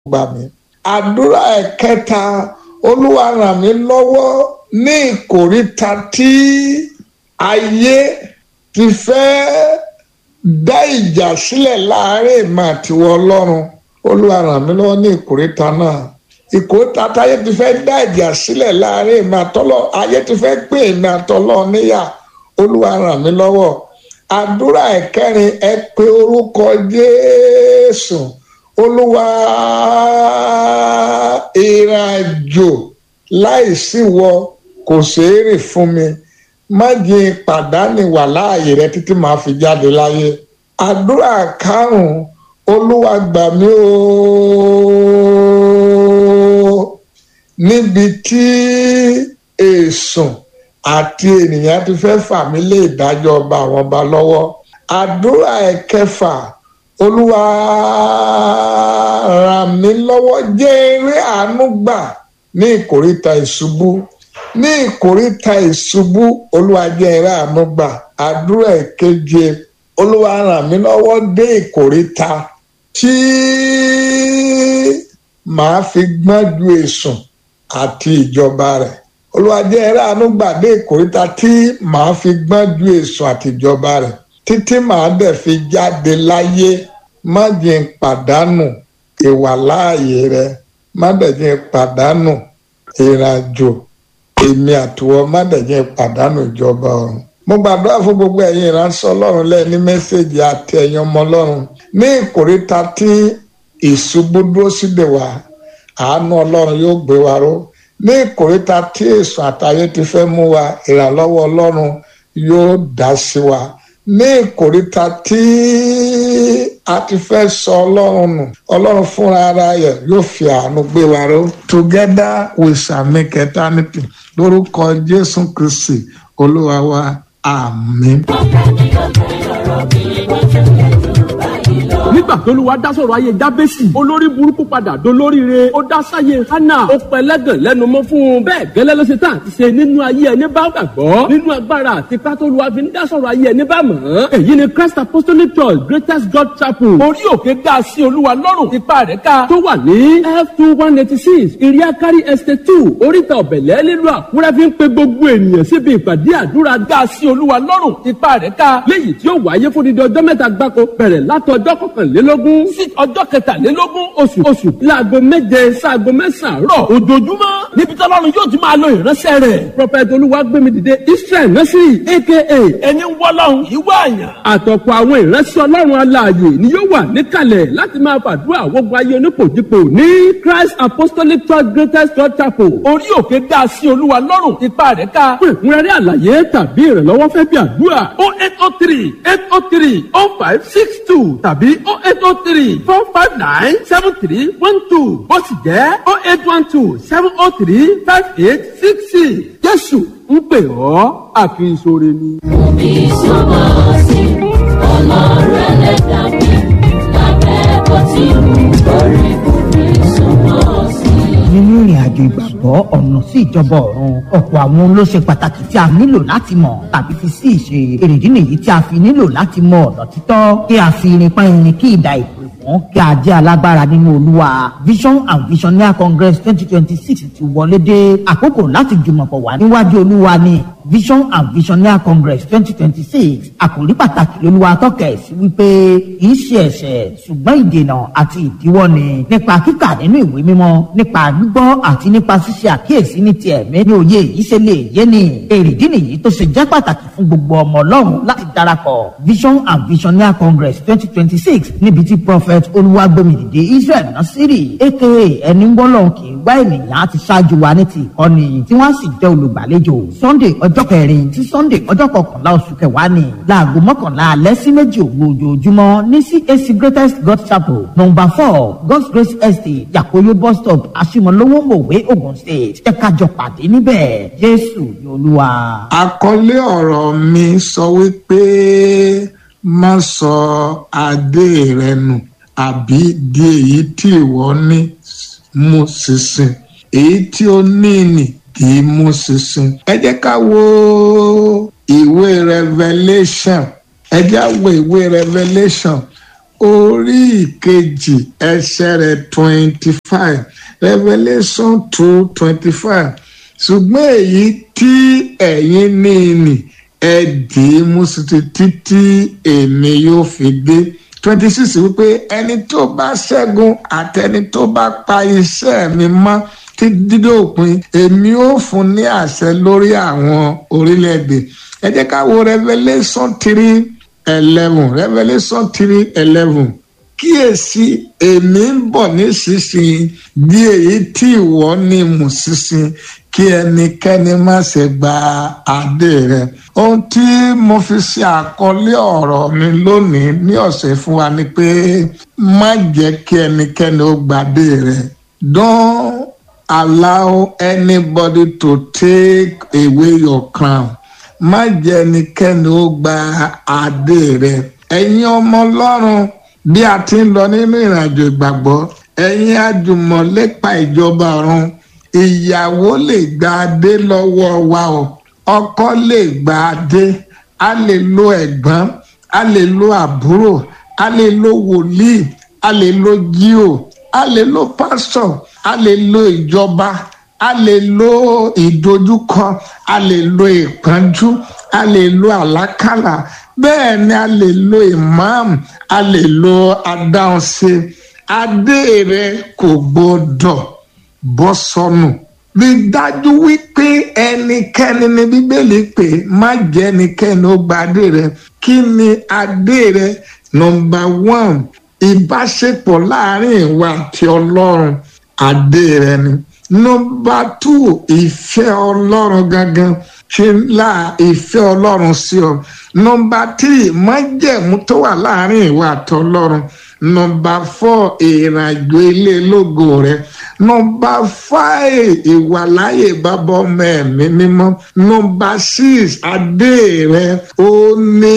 gbà mí. àdúrà ẹ̀kẹta olúwa ràn mí lọ́wọ́ ní ìkóríta tí ayé ti fẹ́ dá ìjà sílẹ̀ láàárín ìmọ̀ àtiwọ́ ọlọ́run olúwa ràn mí lọ́wọ́ ní ìkóríta náà ìkóríta táyé ti fẹ́ dá ìjà sílẹ̀ láàárín ìmọ̀ àtọ́lọ́ ayé ti fẹ́ pín ìmọ̀ àtọ́lọ́ níyà olúwa ràn mí lọ́wọ́ àdúrà ẹ̀kẹrin ẹ pé orúkọ jésù olúwa ìrìnàjò láìsí wọ kò ṣeé rìn fún mi má jẹ́ pàdánù wà láàyè rẹ títí màá fi jáde láyé àdúrà karùnún olúwa gbà mí ooo níbi tí èsùn àti ènìyàn ti fẹ́ fà mí lé ìdájọ́ ọba àwọn ọba lọ́wọ́ àdúrà ẹ̀kẹfà olúwa ràn mí lọ́wọ́ jẹ́ eré àánú gbà ní ìkóríta ìṣubú ní ìkóríta ìṣubú olúwa jẹ́ eré àánú gbà àdúrà ìkeje olúwa ràn mí lọ́wọ́ dé ìkóríta tí màá fi gbọ́n ju èsùn àti ìjọba rẹ̀ olúwa jẹ́ eré àánú gbà dé ìkóríta tí màá fi gbọ́n ju èsùn àti ìjọba rẹ̀ títí màá dẹ̀ fi jáde láyé má jẹ́ n pàdánù ìwà láàyè rẹ má dẹ̀ jẹ́ n pàdánù ìrìnàjò èmi àtiwọ́ má dẹ̀ jẹ́ n pàdánù ìjọba ọ̀run. mo gbàdúrà fún gbogbo ẹ̀yin ìránṣẹ́ ọlọ́run lẹ́ẹ̀ ní mẹ́sẹ̀gì àti ẹ̀yin ọmọ ọlọ́run ní ìkórìtà tí ìṣubú dúró síde wá àánú ọlọ́run yóò gbé wa ró ní ìkórìtà tí èso àtayé ti fẹ́ mú wa ìrànlọ́wọ́ ọlọ́run yóò dá sí wa ní ìkórìtà tí a ti fẹ́ sọ ọlọ́run nù ọlọ́run fúnra ara rẹ̀ yóò fi àánú gbé wa ró together we shall make eternity lórúkọ jésù kristi olúwa wa àmín. nígbà tó ló wá dá sọ̀rọ̀ ayé jábẹ́sì olórí burúkú padà dolóríire ó dá sáyé hánà ó pẹlẹ́gàn lẹ́nu mọ́ fún un bẹ́ẹ̀ gẹ́lẹ́ ló ṣe tán àti ṣe nínú ayé ẹni bá gbàgbọ́ nínú agbára àti pátó lu àfi ń dá sọ̀rọ̀ ayé ẹni bá mọ̀ ọ́n èyí ni Christ Apostolic Church Greatest God Chapel orí òkè dá sí olúwa lọ́rùn ipa rẹ̀ ká tó wà ní f two one eighty six iriakari estate two oríta ọ̀bẹ̀lẹ̀ nílùú àkúrẹ́ fi ń pe gbogbo ènìyàn síbi ìpàdé àdúrà dá sí olúwa lọ́rùn ipa rẹ̀ ká léyìí tí ó wáyé fún dídí ọjọ́ mẹ́ta gbáko bẹ̀rẹ̀ látọjọ́ kọkànlélógún sí ọjọ́ kẹtàlélógún oṣù oṣù láago méje sáago mẹ́sàn-án rọ̀ ojoojúmọ́ níbi tí ọlọ́run yóò ti máa lo ìránṣẹ́ rẹ̀ prophet olúwagbémidìde israel nursery aka ẹni wọ́lọ́run ìwé àyàn àtọ̀pọ̀ àwọn ìránṣẹ́ ọlọ́run alààyè ni yóò wà níkàlẹ̀ láti máa fàdúrà gbogbo ayé onípòjìpò ní christ apostolic church greatest church chapel orí òkè dá sí olúwa lọ́rùn ipa rẹ̀ ká fún ìkúnrẹ́rẹ́ àlàyé tàbí ìrànlọ́wọ́ fẹ́ bí àdúrà oh eight oh three eight oh three oh five six two tàbí oh eight oh three four five nine seven three one two ó sì jẹ́ oh eight one two seven oh three five eight six six jésù ń pè ọ́ àfi ìṣòro ni. Omi sọ́mọ́ sí ọlọ́run ẹlẹ́dàá mi lábẹ́ bó ti wù kórí omi sọ́mọ́ sí. nínú ìrìn àjò ìgbàgbọ́ ọ̀nà sí ìjọba ọ̀run ọ̀pọ̀ àwọn ohun ló ṣe pàtàkì tí a nílò láti mọ̀ tàbí fi sí ìṣe èrèdí nìyí tí a fi nílò láti mọ ọ̀nà títọ́ kí a fi irin pa irin kí ìdá ìpè fún kí a jẹ́ alágbára nínú olúwa vision and visionaire congress twenty twenty six ti wọlé dé àkókò láti jùmọ̀pọ̀ wá níwájú olúwa ni vision and visionaire congress twenty twenty six àkòrí pàtàkì lolúwa tọ́kẹ̀ sí wípé kì í ṣe ẹ̀ṣẹ̀ ṣùgbọ́n ìdènà àti ìdíwọ́ ni nípa kíkà nínú ìwé mímọ́ nípa gbígbọ́ àti nípa ṣíṣe àkíyèsí ní ti ẹ̀mí ní òye yìí ṣe lè yé ni èrèdí nìyí tó ṣe jẹ́ pàtàkì fún gbogbo ọmọ ọlọ́run láti darapọ̀ vision and visionaire congress twenty twenty six níbi tí prophet olúwàgbẹ̀mìdìde israel nasiri aka ẹni wọ́lọ́run kì í wá ènìyàn àti ṣáájú wa ní ti ìkọ́ni tí wọ́n sì jẹ́ olùgbàlejò sunday ọjọ́ kẹrin sí sunday ọjọ́ kọkànlá oṣù kẹwàá ni láago mọ́kànlá alẹ́ sí méjì òru ojoojúmọ́ ní cac greatest god chapel number four god's grace estate yakoyo bus stop asimolowo mòwe ogun state ẹ ká jọ pàdé níbẹ̀ jésù ni olúwa. àkọlé ọ̀rọ̀ mi sọ wípé má sọ adé rẹ nù àbí di èyí tí ìwọ ní mú ṣinṣin èyí tí ó ní nì kì í mú ṣinṣin. ẹ jẹ́ ká wo ìwé revelation ẹ jẹ́ á wo ìwé revelation orí ìkejì ẹsẹ̀ rẹ̀ twenty five revelation two twenty five ṣùgbọ́n èyí tí ẹ̀yin ní nì ẹ dì í mú sí títí èmi yóò fi dé twenty six wípé ẹni tó bá ṣẹ́gun àtẹni tó bá pa iṣẹ́ mi mọ́ tí dídé òpin èmi ó fún ní àṣẹ lórí àwọn orílẹ̀-èdè ẹ jẹ́ ká wo revelation three eleven revelation three eleven kíyèsí èmi ń bọ̀ nísinsìnyí bí èyí tí ìwọ ní mú sísìn kí ẹnikẹ́ni má ṣe gba adé rẹ ohun tí mo fi ṣe àkọlé ọ̀rọ̀ mi lónìí ní ọ̀sẹ̀ fún wa ni pé má jẹ́ kí ẹnikẹ́ni ó gbadé rẹ don't allow anybody to take away your crown má jẹ́ ẹnikẹ́ni ó gba adé rẹ ẹ̀yin ọmọ ọlọ́run bí a ti ń lọ nínú ìrìnàjò ìgbàgbọ́ ẹ̀yin àjùmọ̀lépa ìjọba ọ̀run ìyàwó lè gba adé lọ́wọ́ wa o ọkọ lè gba adé a lè lo ẹ̀gbọ́n a lè lo àbúrò a lè lo wòlíì a lè lo jíò a lè lo pásítọ̀ a lè lo ìjọba a lè lo ìdojúkọ a lè lo ìpọ́njú a lè lo àlákàlà bẹ́ẹ̀ ni a lè lo ìmáàmù a lè lo adáhunṣe adé rẹ kò gbọdọ̀ bọ́ sọnù rí dájú wípé ẹnikẹ́ni ní bíbélì pé má jẹ́ ẹnikẹ́ni ó gba adé rẹ kí ni adé rẹ nọmba one ìbáṣepọ̀ láàrin ìwà àti ọlọ́run adé rẹ ni nọmba two ìfẹ́ ọlọ́run gangan ṣe la ìfẹ́ ọlọ́run sí ọ nọmba tírì májẹ̀mú tó wà láàrin ìwà àti ọlọ́run nọmba fọ ìrìnàjò ilé lógo rẹ nọmba fáì ìwàláyè bàbá ọmọ ẹ̀mí mímọ́ nọmba six adé rẹ ó ní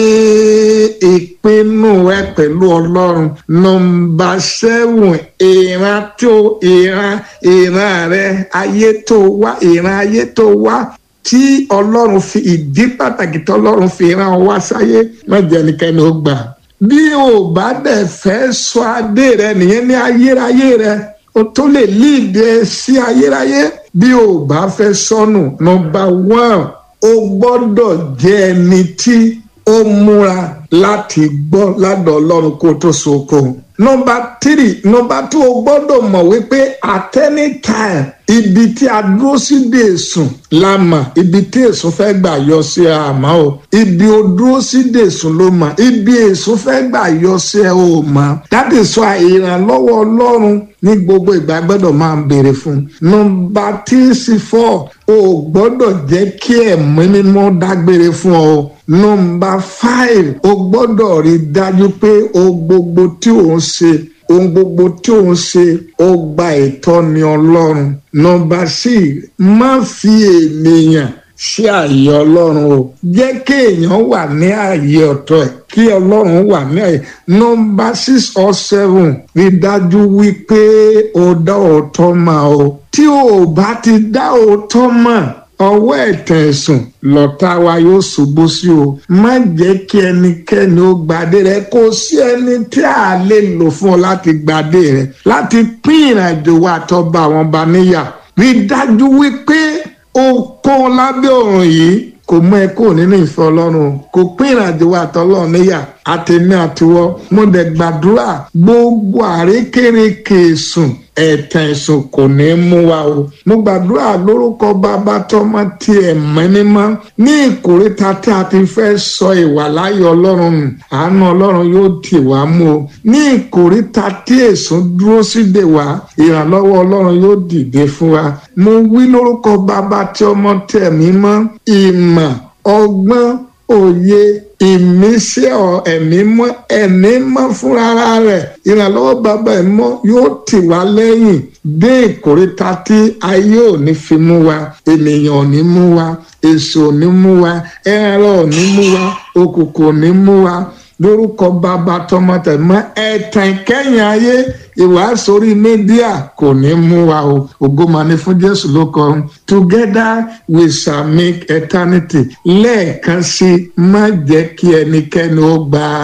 ìpinnu rẹ pẹ̀lú ọlọ́run nọmba seven ìran tó ìran ìran rẹ ayé tó wá ìran ayé tó wá tí ọlọ́run fi ìdí pàtàkì tí ọlọ́run fi rán ọ wá sáyé má jẹ́ ẹnikẹ́ni ó gbà bí o bá dẹ̀ fẹ́ sọ adé rẹ nìyẹn ní ayérayé rẹ o tó lè líìdẹ sí ayérayé bí o bá fẹ́ sọnù nọmba one o gbọ́dọ̀ jẹ́ ẹni tí ó múra láti gbọ́ ládọ̀ ọlọ́run kó tó soko nọmba tírì nọmba tó o gbọ́dọ̀ mọ̀ wípé at any time ibi tí a dúró sí dé sùn la mọ̀ ibi tí èsùn fẹ́ gbà yọ sí àmọ́ o ibi o dúró sí dé sùn ló mọ̀ ibi èsùn fẹ́ gbà yọ sí ẹ o mọ̀ that is why ìrànlọ́wọ́ ọlọ́run ní gbogbo ìgbà gbọ́dọ̀ máa ń béèrè fún nọmba tíìsì fọ́ o gbọ́dọ̀ jẹ́ kí ẹ̀mí mímọ́ dágbére fún ọ nọmba five o gbọ́dọ̀ rí dájú pé o gbogbo tí o ń ṣe ohun gbogbo tí ò ń ṣe ó gba ìtọ́ni ọlọ́run nọmba six má fi ènìyàn ṣe àyè ọlọ́run o jẹ́ kí èèyàn wà ní àyè ọ̀tọ̀ ẹ̀ kí ọlọ́run wà ní àyè nọmba six or seven rí dájú wípé o dá òótọ́ mọ̀ o tí o bá ti dá òótọ́ mọ̀ ọwọ́ ẹ̀tàn ẹ̀sùn lọ́tà wa yóò ṣubú sí o má jẹ́ kí ẹnikẹ́ni ó gbadé rẹ kó sí ẹni tí a lè lò fún ọ láti gbadé rẹ láti pín ìrìnàjò wa àtọ́ba àwọn ọba níyà rí dájú wípé o kó lábẹ́ òrùn yìí kò mú ẹ kúrò nínú ìfẹ́ ọlọ́run kò pín ìrìnàjò wa àtọ́lọ́run níyà àtẹ̀mí àtiwọ́ mo dẹ̀ gbàdúrà gbogbo àrékérekè sùn ẹ̀tàn ẹ̀sùn kò ní mú wa o mo gbàdúrà lórúkọ bàbá tọmọ tí ẹ mẹ́nímọ́ ní ìkórìtà tí a ti fẹ́ sọ ìwàláyé ọlọ́run nù àánú ọlọ́run yóò tì wá mú o ní ìkórìtà tí èsùn dúró sídè wá ìrànlọ́wọ́ ọlọ́run yóò dìde fún wa mo wí lórúkọ bàbá tí ọmọ tí ẹ mímọ́ ìmọ̀ ọgbọ́n òye ìmísí ẹ̀mí mọ́ ẹ̀mí mọ́ fúnra rẹ̀ ìrànlọ́wọ́ bàbá ẹ̀ mọ́ yóò tì wá lẹ́yìn dé ìkórìtà tí ayé ò ní fi mú wa ènìyàn ò ní mú wa èso ò ní mú wa ẹran ò ní mú wa òkùnkùn ò ní mú wa lórúkọ bàbá tọmọtẹmọ ẹ̀tàn kẹ́yìn ayé ìwàásù orí mídíà kò ní mú wa o ògo máa ní fún jésù ló kọ together we shall make eternity lẹ́ẹ̀kan sí má jẹ́ kí ẹnikẹ́ni ó gba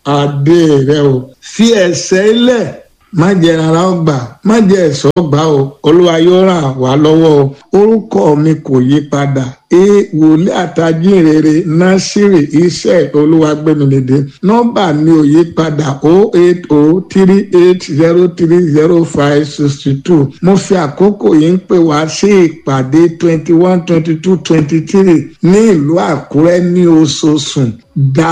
adé rẹ o fi ẹsẹ̀ ilẹ̀ má jẹ́ rárá ọgbà má jẹ́ ẹ̀sọ́ ọgbà o olúwa yóò ràn wá lọ́wọ́ o orúkọ mi kò yí padà e wòlíì àtàjínrere násìrì iṣẹ́ olúwagbẹ́mìlédè nọ́mbà mi ò yí padà o eight o three eight zero three zero five sixty two mo fi àkókò yìí ń pè wá sí ìpàdé twenty one twenty two twenty three ní ìlú àkúrẹ́ ní oṣooṣù dá